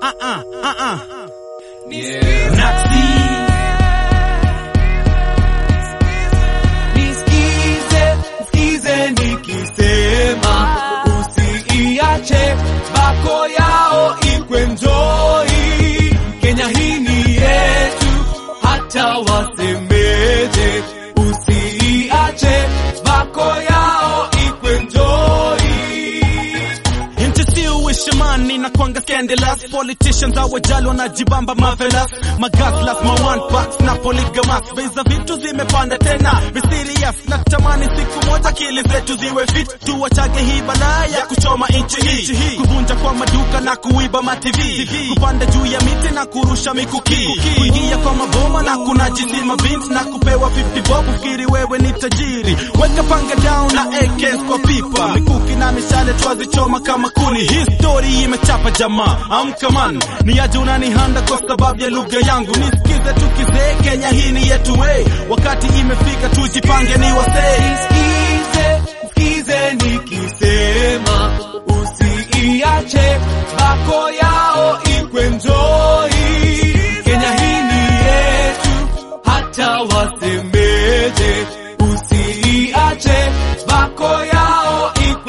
uh-uh, uh-uh. Yeah. Nazi. Nisikize, nisikize nikisema usiiache bako yao ikwenjoi. Kenya hii ni yetu, hata wasemeje, usiiache bako yao ikwenjoi. Interview with Shamani na kwanga scandalous Politicians hawajali wanajibamba marvelous Magaslas, ma one packs na polygamous Bei za vitu zimepanda tena Be serious natamani siku moja akili zetu ziwe fit Tuwachage hii balaa ya kuchoma nchi hii Kuvunja kwa maduka na kuiba ma TV Kupanda juu ya miti na kurusha mikuki Kuingia kwa maboma na kunajisi mabinti Na kupewa 50 bob ufikiri wewe ni tajiri Weka panga down na AKs kwa pipa Mikuki na mishale twazichoma kama kuni Hii story imechapa jamaa Amka man Ni aje unanihanda kwa sababu ya lugha yangu Nisikize tukizee Kenya hii ni yetu we Wakati imefika tujipange ni wasee Nisikize, nisikize nikisema usiiache bako yao ikwenjoi. Kenya hii ni yetu, hata wasemeje, usiiache bako yao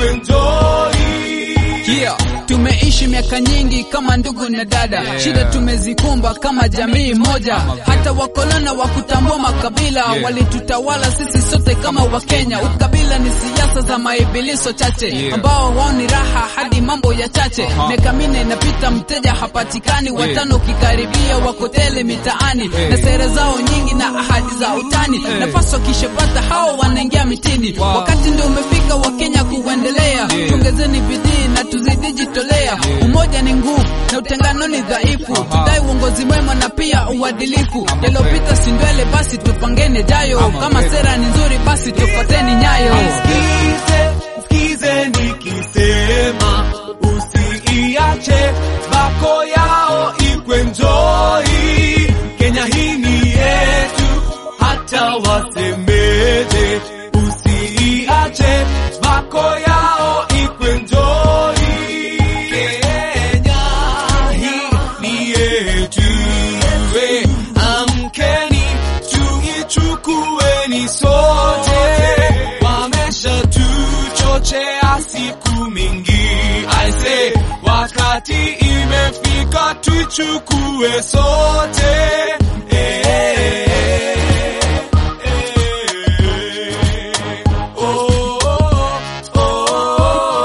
ikwenjoi. Yeah, tumeishi miaka nyingi kama ndugu na dada shida tumezikumba kama jamii moja hata wakolona wa kutambua makabila walitutawala sisi sote kama wakenya ukabila ni siasa za maibiliso chache ambao wao ni raha hadi mambo ya chache miaka minne inapita mteja hapatikani watano ukikaribia wakotele mitaani na sera zao nyingi na ahadi za utani nafasi wakishapata hao wanaingia mitini wakati ndio umefika wakenya kuendelea tuongezeni bidii na tuzidi jitolea umoja ni nguvu na utengano ni dhaifu tudai uongozi mwema na pia uadilifu yaliyopita si ndwele basi tupangene jayo kama sera ni nzuri basi tufuateni nyayo Nisikize, nisikize nikisema usiiache bako yao ikwenjoi. Kenya hii ni yetu, hata wasemeje, usiiache bako yao ikwenjoi. Kenya hii ni yetu, we amkeni tuichukueni sote, wamesha tuchochea siku mingi. Aise, wakati imefika tuichukue sote. Eh, eh, eh. Oh, oh,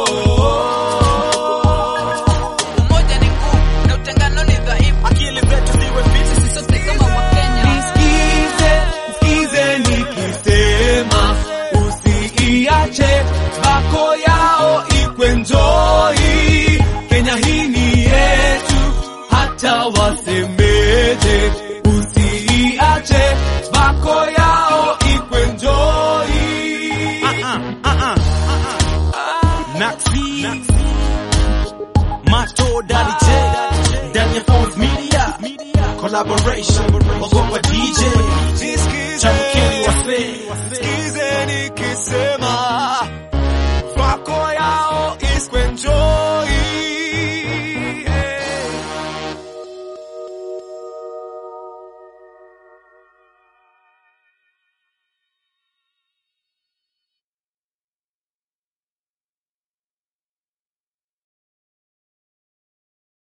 oh. umoja ni nguvu na utengano ni dhaifu Akili zetu ziwe fit sisi sote kama wakenya Nisikize, nisikize nikisema usiiache bako yao ikwenjoi. Kenya hii ni yetu, hata wasemeje, usiiache bako yao ikwenjoi. uh-uh, uh-uh, uh-uh. Nazi. Mato Daddy J Daniel Phones Media Collaboration Wagopa DJ Nisikize, Chamkini Wase nisikize nikisema